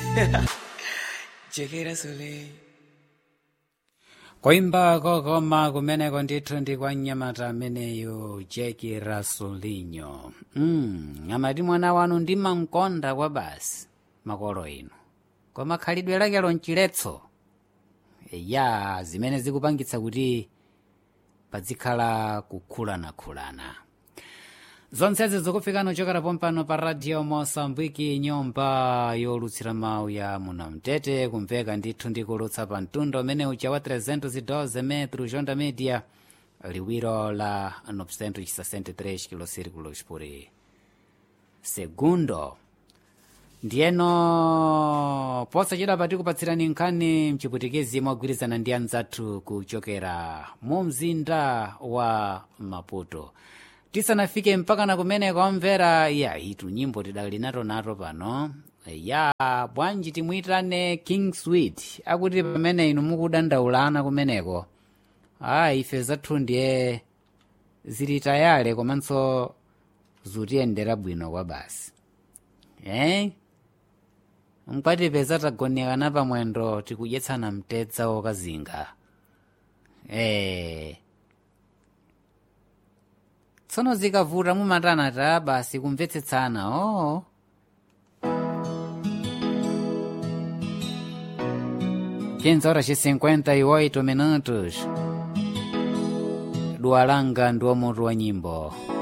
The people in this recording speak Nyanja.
chekera soleil koimba kokoma kumeneko ndithu ndi kwa mnyamata ameneyo jeki rasulinyo mm, amati mwana wanu ndimamkonda kwa basi makolo inu koma khalidwe lakelo mchiletso ya zimene zikupangitsa kuti pazikhala kukhulanakhulana zonsezi zikufikana kuchokera pompano pa radio mosambiki nyumba yolutsira mawu ya munamtete kumveka ndithu ndikulutsa pa mtunda umene uja wa 312 metro jonda media liwiro la 963 kilosirikulos por segundo ndiyeno posachedwa pati kupatsirani nkhani mchiputikezi mogwirizana ndi anzathu kuchokera mu mzinda wa maputo tisanafike mpakana kumeneko omvera ya itu nyimbo tidali nato pano ya bwanji timuyitane king sweet akuti pamene inu mukudandaulana kumeneko a ife zathu ndiye zili tayale komanso zutiyendera bwino kwa basi eh? mkwatipeza tagonekana pamwendo tikudyetsana mtedza wokazinga eh. tsono zikavuta mumatana ta basi kumvetsetsana oo 15 horas e 58 minutos dualanga ndi mutu wa nyimbo